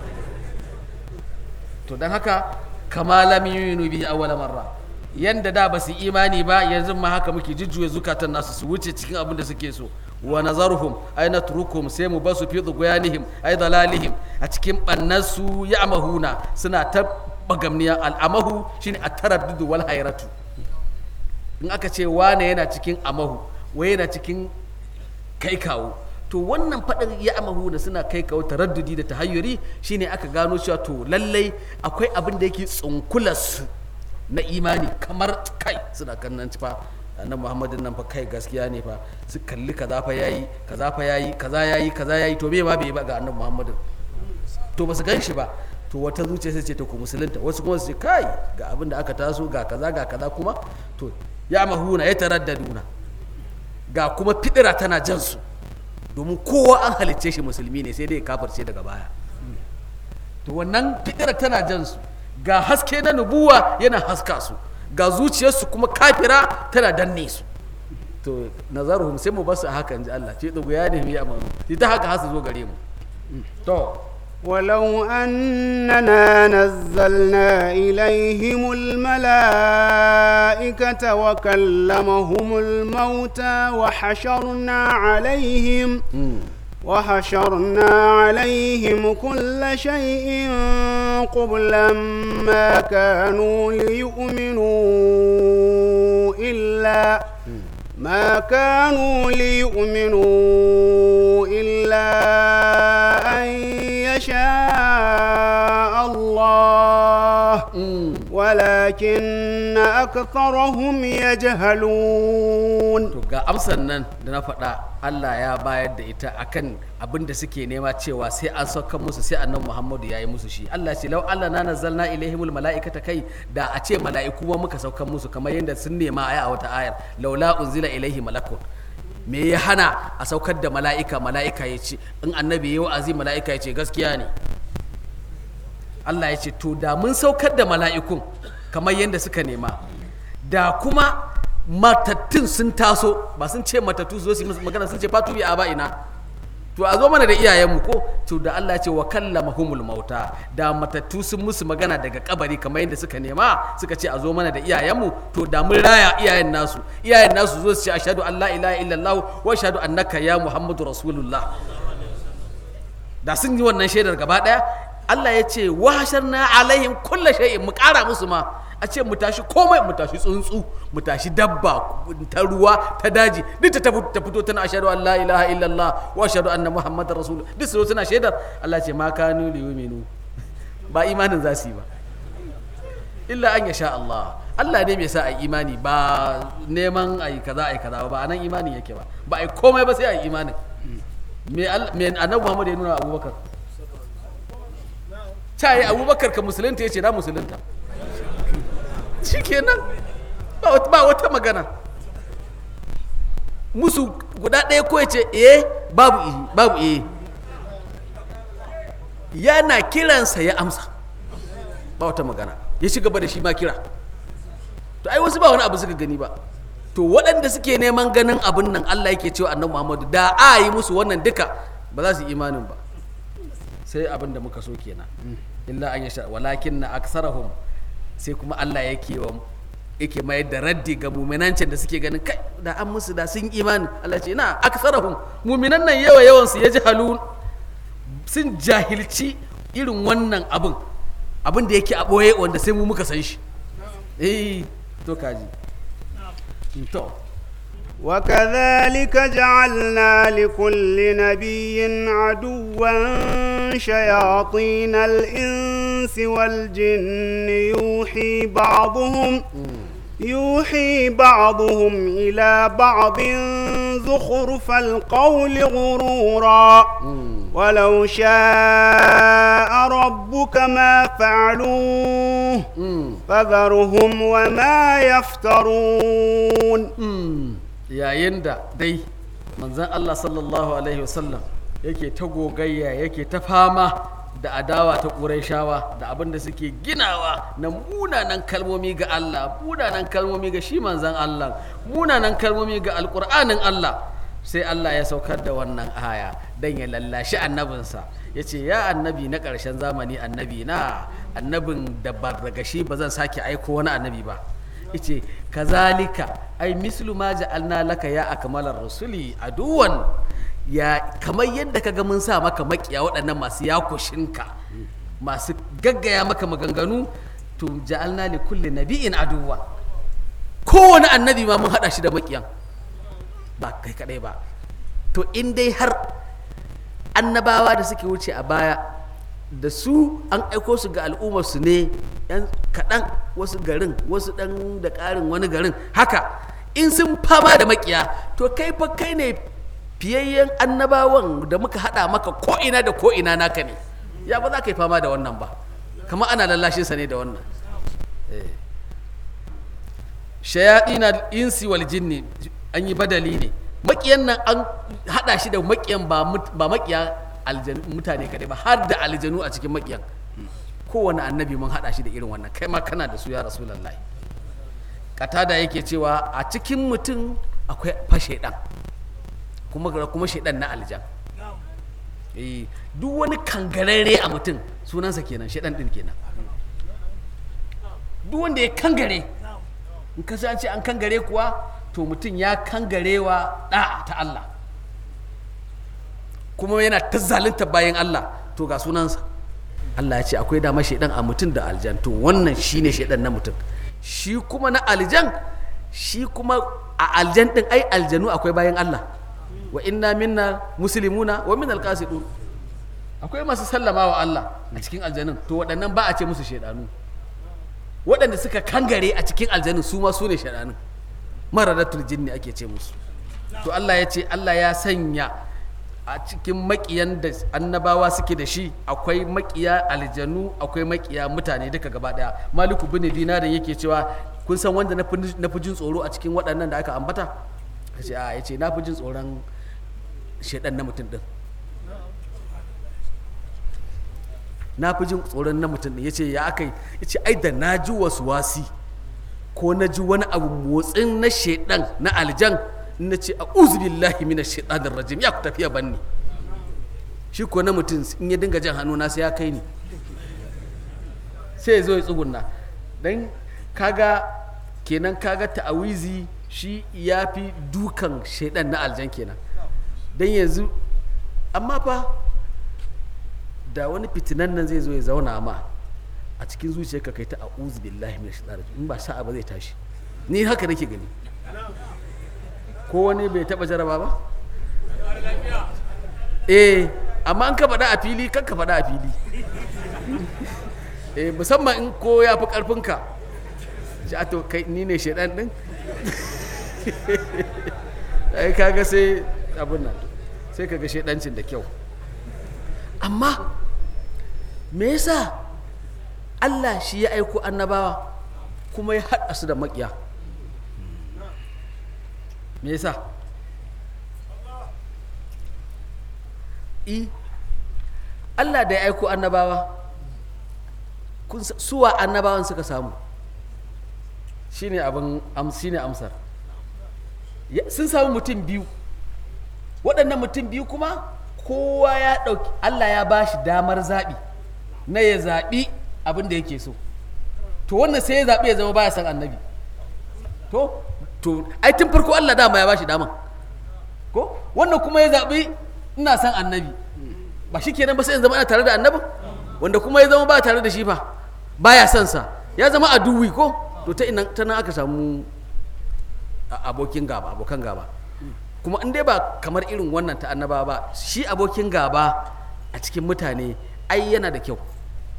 to dan haka kama lam yu'minu bi awwala marra yanda da ba su imani ba yanzu ma haka muke jujjuya zukatan nasu su wuce cikin abin da suke so wa nazaruhum ay natrukum sai mu basu fi dughyanihim ay dalalihim a cikin bannansu ya'mahuna suna ta bagamniya al'amahu shine at-taraddud wal hayratu in aka ce wane yana cikin amahu wai yana cikin kai kawo to wannan faɗin ya amahu da suna kai kawo taraddudi da tahayyuri shine aka gano cewa to lallai akwai abin da yake tsunkularsu na imani kamar kai suna kannan fa annabi muhammadin nan fa kai gaskiya ne fa su kalli kaza fa yayi kaza fa yayi kaza yayi kaza yayi to me ma bai ba ga annabi muhammadin to ba su gan shi ba to wata zuciya sai ce ta ku musulunta wasu kuma su ce kai ga abin da aka taso ga kaza ga kaza kuma to ya mahuna ya taraddaduna ga kuma fidira tana jan su domin kowa an halicce shi musulmi ne sai dai kafirce daga baya to wannan fidira tana jan su ga haske na nubuwa yana haska su ga zuciyarsu kuma kafira tana danne su to nazaruhum sai mu basu a haka inji Allah ce dugu ya nemi ya amanu ta haka har su zo gare mu to ولو أننا نزلنا إليهم الملائكة وكلمهم الموتى وحشرنا عليهم وحشرنا عليهم كل شيء قبلا ما كانوا ليؤمنوا إلا ما كانوا ليؤمنوا إلا أن يشاء الله ولكن أكثرهم يجهلون to ga amsar nan da na faɗa Allah ya bayar da ita akan abin da suke nema cewa sai an sauka musu sai annabi Muhammadu ya yi musu shi Allah ce lau Allah na nazzalna ilaihimul mala'ikata kai da a ce mala'iku ma muka sauka musu kamar yadda sun nema aya a wata ayar laula unzila ilaihi malakun me ya hana a saukar da mala'ika mala'ika ya ce in annabi ya wa'azi mala'ika ya ce gaskiya ne Allah ya ce to da mun saukar da mala'ikun kamar yadda suka nema da kuma matattun sun taso ba sun ce matattu su zo su yi musu magana sun ce fatu bi aba ina to a zo mana da iyayenmu ko to da Allah ya ce wa kallamahumul mauta da matattu sun musu magana daga kabari kamar yadda suka nema suka ce a zo mana da iyayenmu to da mun raya iyayen nasu iyayen nasu zo su ce ashhadu an la ilaha illallah wa ashhadu annaka ya muhammadu rasulullah da sun yi wannan shaidar gaba daya Allah ya ce wa hasharna alaihim kulla shay'in mu kara musu ma a ce mu tashi komai mu tashi tsuntsu mu tashi dabba ta ruwa ta daji duk ta ta fito tana ashhadu an la ilaha illallah wa ashhadu anna muhammadar rasul duk su tana shaidar Allah ce ma kanu li yu'minu ba imanin za su yi ba illa an yasha Allah Allah ne mai sa a imani ba neman a yi kaza a yi kaza ba anan imanin yake ba ba a yi komai ba sai a yi imanin me annabi Muhammad ya nuna Abubakar ta yi Abubakar ka musulunta ya ce na musulunta shikenan ba wata magana musu guda ɗaya ko ce eh babu eh babu eh yana kiransa ya amsa ba wata magana ya ci gaba da shi ma kira to ai wasu ba wani abu suka gani ba to waɗanda suke neman ganin abin nan Allah yake cewa annabi Muhammadu da a yi musu wannan duka ba za su yi imanin ba sai abin da muka so kenan illa an yasha walakin na aksarahum sai kuma Allah yake wa yake mayar da raddi ga muminancin da suke ganin kai da an musu da sun imani Allah ce ina aksarahum muminan nan yawa yawan su yaji halun sun jahilci irin wannan abin abin da yake a boye wanda sai mu muka san shi eh to kaji to وكذلك جعلنا لكل نبي عدوا شياطين الإنس والجن يوحي بعضهم يوحي بعضهم إلى بعض زخرف القول غرورا ولو شاء ربك ما فعلوه فذرهم وما يفترون yayin da dai manzan Allah sallallahu Alaihi wasallam yake ta gogayya yake ta fama da adawa ta ƙurayshawa da abin da suke ginawa na munanan kalmomi ga Allah munanan kalmomi ga shi manzan Allah munanan kalmomi ga alƙur'anin Allah sai Allah ya saukar da wannan aya don ya lallashi annabinsa ya ce ya annabi na ƙarshen zamani annabi na annabin da ba daga shi ba zan sake aiko wani annabi ba yace kazalika ai mislu ma ja'alna laka ya akmalar rasuli aduwan ya kamar yadda kaga mun sa maka makiya waɗannan masu yakushinka masu gaggaya maka maganganu to ja'alna li kulli nabi'in aduwa kowane annabi ma mun hada shi da makiyan ba kai kadai ba to in dai har annabawa da suke wuce a baya da su an aiko su ga al'ummarsu ne yan kaɗan wasu garin wasu ɗan da ƙarin wani garin haka in sun fama da makiya to kai fa kai ne fiyayyen annabawan da muka haɗa maka ko'ina da ko'ina naka ne ya ba za ka yi fama da wannan ba kama ana lallashinsa ne da wannan shayaɗina insi wal jinni an yi badali ne makiyan nan an haɗa shi da makiyan ba makiya mutane kaɗai ba har da aljanu a cikin makiyan kowane annabi mun haɗa shi da irin wannan kai ma kana da su ya rasulullahi katada yake cewa a cikin mutum akwai fa shaidan kuma kuma shaidan na aljan eh duk wani kangararre a mutum sunansa kenan shaidan din kenan duk wanda ya kangare in ka an ce an kangare kuwa to mutum ya kangarewa da'a ta Allah kuma yana ta zalunta bayan Allah to ga sunansa Allah ya ce akwai dama shaidan a mutum da aljan to wannan shine shaidan na mutum shi kuma na aljan shi kuma a aljan din ai aljanu akwai bayan Allah wa inna minna muslimuna wa min alqasidun akwai masu sallama wa Allah a cikin aljanun to waɗannan ba a ce musu shaidanu waɗanda suka kangare a cikin aljanun su ma su ne shaidanun maradatul jinni ake ce musu to Allah ya ce Allah ya sanya a cikin makiyan da annabawa suke da shi akwai makiya aljanu akwai makiya mutane duka gaba daya maliku bin dinarin yake cewa kun san wanda na fi jin tsoro a cikin waɗannan da aka ambata kace a yace na fi jin tsoron shedan na mutum din na fi jin tsoron na mutum din yace ya akai yace ai da na ji wasu wasi ko na ji wani abu motsin na shedan na aljan na ce a billahi mina shaitanir rajim ya ku tafiya banni shi ko na mutum in ya dinga jan hannu na sai ya kai ni sai ya zo ya tsugunna dan kaga kenan kaga ta'awizi shi ya fi dukan shaidan na aljan kenan dan yanzu amma fa da wani fitinan nan zai zo ya zauna ma a cikin zuciyarka kai ta a'udhu billahi minash shaitanir rajim in ba sa'a ba zai tashi ni haka nake gani ko wani bai taba jaraba ba eh amma an ka faɗa a fili kan ka faɗa a fili eh musamman in ko ya fi ƙarfinka shi a to kai ni ne shaidan ɗin ai kaga sai abin nan sai kaga shaidancin da kyau amma me yasa Allah shi ya aiko annabawa kuma ya haɗa su da maƙiya me yasa i Allah da ya aiko annabawa suwa annabawan suka samu shine abin shine amsar sun samu mutum biyu waɗannan mutum biyu kuma kowa ya ɗauki Allah ya ba shi damar zaɓi na ya zaɓi abin da yake so to wannan sai ya zaɓi ya zama baya son annabi to to ai tun farko Allah dama ya bashi dama ko wannan kuma ya zaɓi ina son annabi ba shi kenan ba sai in zama ina tare da annabin wanda kuma ya zama ba tare da shi fa baya son sa ya zama a duwi ko to ta ina ta nan aka samu abokin gaba abokan gaba kuma in dai ba kamar irin wannan ta annaba ba shi abokin gaba a cikin mutane ai yana da kyau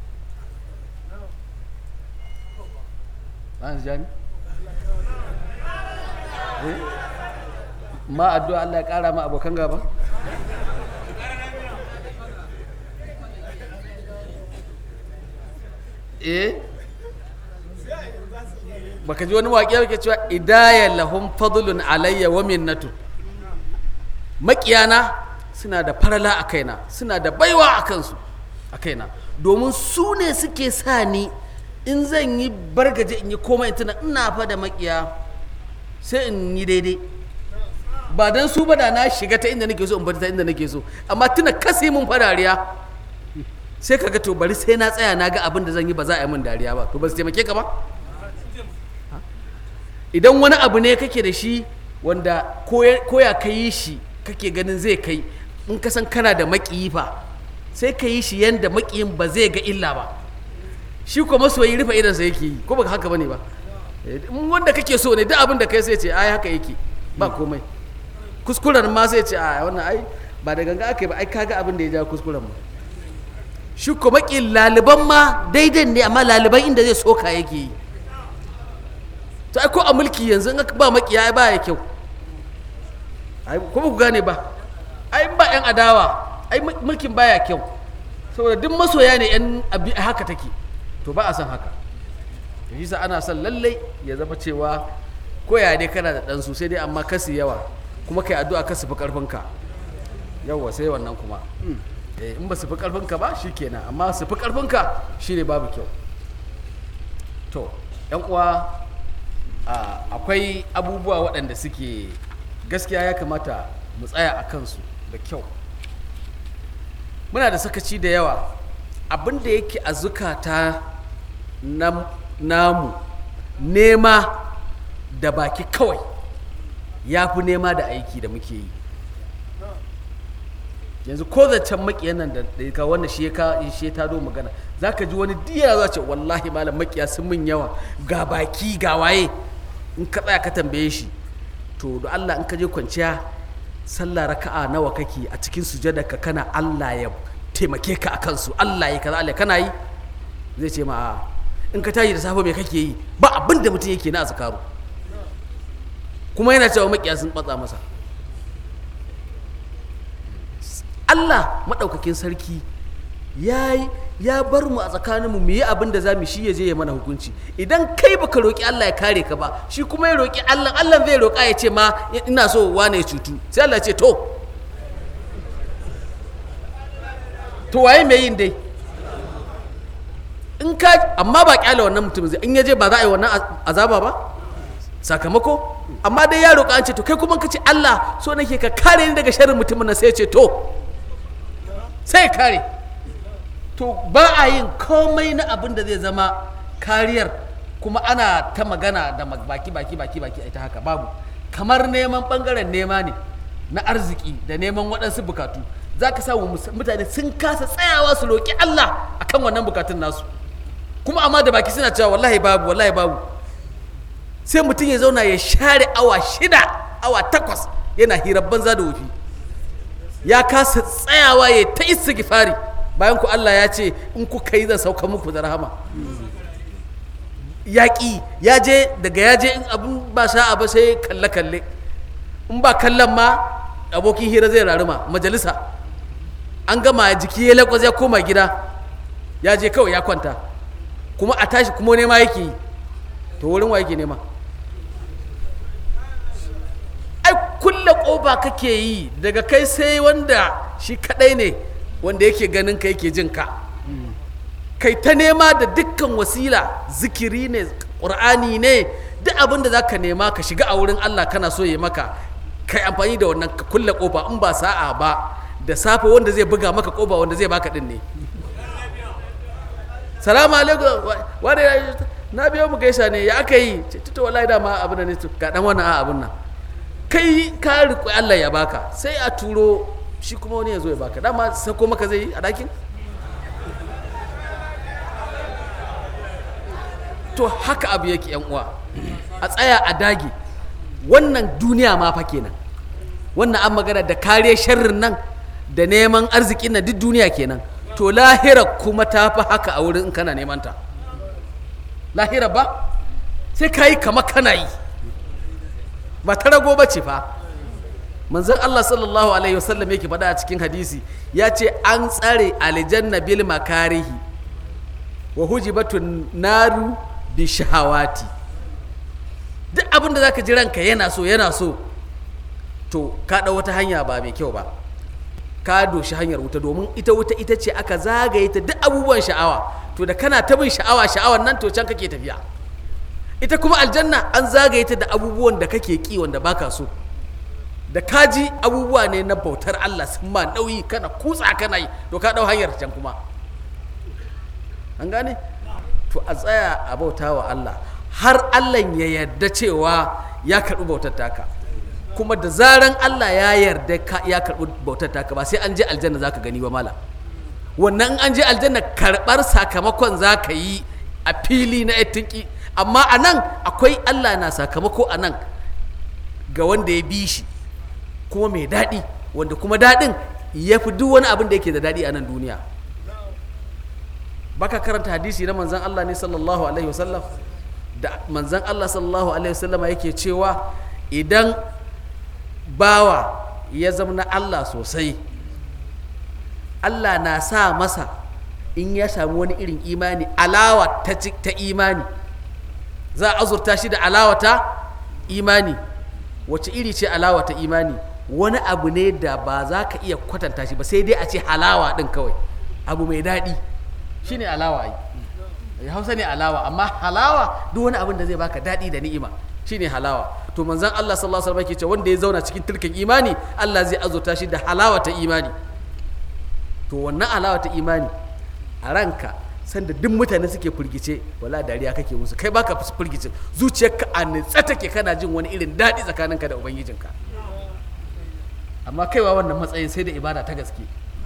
ma addu'a Allah ya kara ma abokan gaba eh baka ji wani waƙe yake cewa idaya lahum fadlun alayya wa minnatu maƙiyana suna da farala a kaina suna da baiwa a kansu a kaina domin su ne suke sa ni in zan yi bargaje in yi komai tuna ina fa da maƙiya sai in yi daidai ba don su ba da na shiga ta inda nake so in bata ta inda nake so amma tuna kasi mun fa dariya sai ka ga to bari sai na tsaya na ga abin da zan yi ba za a yi min dariya ba to ba su taimake ka ba idan wani abu ne kake da shi wanda koya ka yi shi kake ganin zai kai in ka san kana da maƙiyi fa sai ka yi shi yanda maƙiyin ba zai ga illa ba shi kuma masoyi rufe idansa yake yi ko baka haka bane ba in wanda kake so ne duk abin da kai sai ce ai haka yake ba komai kuskuren ma sai ce a wannan ai ba da ganga aka yi ba ai kaga abin da ya ja kuskuren ma shi kuma ƙin laliban ma daidai ne amma laliban inda zai soka yake yi to ai ko a mulki yanzu in ba makiya ai ba ya kyau ai kuma ku gane ba ai ba yan adawa ai mulkin baya kyau saboda duk masoya ne yan abi haka take to ba a san haka to shi ana son lallai ya zama cewa koya dai kana da ɗansu sai dai amma kasi yawa kuma kai addu'a ka su fi ƙarfinka yawwa sai wannan kuma in ba su fi ƙarfinka ba shi kenan amma su fi ƙarfinka shi ne babu kyau to yan uwa akwai abubuwa waɗanda suke gaskiya ya kamata mu tsaya a kansu da kyau muna da sakaci da yawa abin da yake a zukata namu nema da baki kawai ya fi nema da aiki da muke yi yanzu ko zancen makiyan nan da ka wanda shi ya shi ya tado magana za ka ji wani diya za ce wallahi malam makiya sun min yawa ga baki ga waye in ka tsaya ka tambaye shi to da Allah in ka je kwanciya sallah raka'a nawa kake a cikin sujada ka kana Allah ya taimake ka akan su Allah ya kaza Allah kana yi zai ce ma a in ka tashi da safe me kake yi ba abin da mutum yake na azkaru kuma yana cewa makiya sun batsa masa Allah maɗaukakin sarki ya ya bar mu a tsakaninmu mu yi abin da za mu shi ya je ya mana hukunci idan kai baka roƙi Allah ya kare ka ba shi kuma ya roƙi Allah Allah zai roƙa ya ce ma ina so wane ya cutu sai Allah ce to to waye mai yin dai in ka amma ba kyale wannan mutum zai in ya je ba za a yi wannan azaba ba sakamako amma dai ya roƙa an ce to kai kuma ka ce Allah so nake ka kare ni daga sharrin mutumin nan sai ya ce to sai kare to ba a yin komai na abin da zai zama kariyar kuma ana ta magana da baki baki baki baki ita haka babu kamar neman bangaren nema ne na arziki da neman waɗansu bukatu za ka samu mutane sun kasa tsayawa su roƙi Allah akan wannan bukatun nasu kuma amma da baki suna cewa wallahi babu wallahi babu sai mutum ya zauna ya share awa shida awa takwas yana hirar banza da wofi ya kasa tsayawa ya ta istighfari bayan ku Allah ya ce in ku kai zan sauka muku da rahama yaƙi ya je daga ya je in abin ba sa'a ba sai kalle kalle in ba kallon ma abokin hira zai raruma majalisa an gama jiki ya lakwas ya koma gida ya je kawai ya kwanta kuma a tashi kuma nema yake yi to wurin wa yake nema ai kulle ƙofa kake yi daga kai sai wanda shi kadai ne wanda yake ganin ka yake jin ka kai ta nema da dukkan wasila zikiri ne ƙur'ani ne duk abin da za ka nema ka shiga a wurin allah kana so ya maka kai amfani da wannan ka kulle ƙofa in ba sa'a ba da safe wanda zai buga maka ƙofa wanda zai baka din ne salamu alaikum wani na biyo mu gaisa ne ya aka yi tuta wallahi dama abin da ne ga dan wannan a abin nan kai ka riƙo Allah ya baka sai a turo shi kuma wani ya zo ya baka dama sako maka zai yi a ɗakin to haka abu yake yan uwa a tsaya a dage wannan duniya ma fa kenan wannan an magana da kare sharrin nan da neman arzikin na duk duniya kenan to lahira kuma ta fi haka a wurin in kana neman ta lahira ba sai ka yi kama kana yi ba ta rago ba ce fa manzon Allah sallallahu alaihi wasallam yake faɗa a cikin hadisi ya ce an tsare aljanna bil makarihi wa hujibatun naru bi shahawati duk abin da zaka ji ranka yana so yana so to ka ɗau wata hanya ba mai kyau ba ka doshi hanyar wuta domin ita wuta ita ce aka zagaye ta duk abubuwan sha'awa to da kana ta bin sha'awa sha'awar nan to can kake tafiya ita kuma aljanna an zagaye ta da abubuwan da kake ki wanda baka so da kaji abubuwa ne na bautar Allah sun ma nauyi kana kutsa kana yi to ka dau hanyar can kuma an gane to a tsaya a bauta wa Allah har Allah ya yarda cewa ya karɓi bautar taka kuma da zaran Allah ya yarda ka ya karɓi bautar taka ba sai an je aljanna zaka gani ba mala wannan in an je aljanna karɓar sakamakon zaka yi a fili na yatinki amma a nan akwai Allah na sakamako a nan ga wanda ya bi shi kuma mai daɗi wanda kuma daɗin ya fi duk wani abin da yake da daɗi a nan duniya baka karanta hadisi na manzan Allah ne sallallahu alaihi wasallam da manzan Allah sallallahu alaihi wasallama yake cewa idan bawa ya zama na Allah sosai Allah na sa masa in ya samu wani irin imani alawa ta, ci- ta imani za a azurta shi da alawa ta imani wace iri ce alawa ta imani wani abu ne da ba za ka iya kwatanta shi ba sai dai a ce halawa ɗin kawai abu mai daɗi shine alawa ai ya hausa ne alawa amma halawa duk wani abin da zai baka daɗi da ni'ima shine halawa to manzon Allah sallallahu alaihi wasallam yake cewa wanda ya zauna cikin tilkin imani Allah zai azurta shi da halawa ta imani to wannan alawa ta imani a ranka sanda duk mutane suke firgice wala dariya kake musu kai baka firgice zuciyarka a nitsa take kana jin wani irin daɗi tsakaninka da ubangijinka amma kaiwa wannan matsayin sai da ibada ta gaske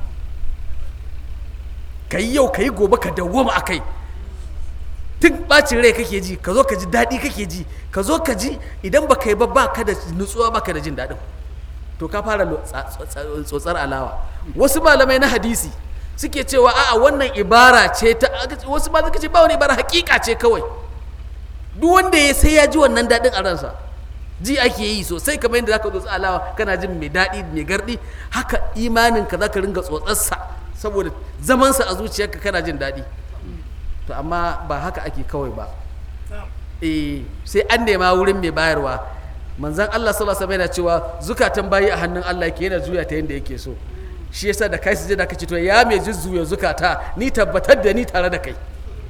ka yi yau ka yi gobe ka dawwama a kai tun bacin rai kake ji ka zo ka ji daɗi kake ji ka zo ka ji idan ba ka yi ba ba ka da nutsuwa ba ka da jin daɗin to ka fara lo- tsa- tsa- tsotsar alawa wasu malamai na hadisi suke cewa a'a wannan ibara ce ta wasu ma suka ce ba wani ibara hakika ce kawai duk wanda ya sai ya ji wannan daɗin a ransa ji ake yi sosai kamar yadda zaka tsotsi alawa kana jin mai daɗi mai gardi haka imanin ka zaka ringa tsotsarsa saboda zamansa a zuciyarka kana jin daɗi to amma ba haka ake kawai ba eh sai an nema wurin mai bayarwa manzon Allah sallallahu alaihi wasallam yana cewa zukatan bayi a hannun Allah yake yana juya ta yanda yake so shi yasa da kai sujada kace to ya mai jujjuya zukata ni tabbatar da ni tare da kai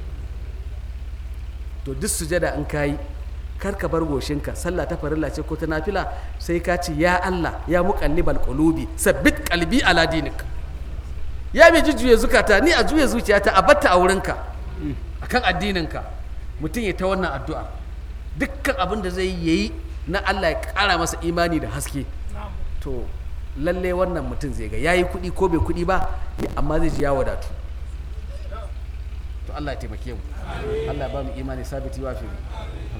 to duk sujada in kayi kar ka bar goshinka sallah ta farilla ce ko ta nafila sai ka ce ya Allah ya muqallibal qulubi sabbit qalbi ala dinik ya mai jujjuya zukata ni a juya zuciyata a batta a wurinka akan addininka mutum ya ta wannan addu'a dukkan abin da zai yi na Allah ya kara masa imani da haske to lalle wannan mutum zai ga yayi kuɗi ko bai kuɗi ba amma zai ji ya wadatu to Allah ya taimake mu Allah ya ba mu imani sabiti wa fi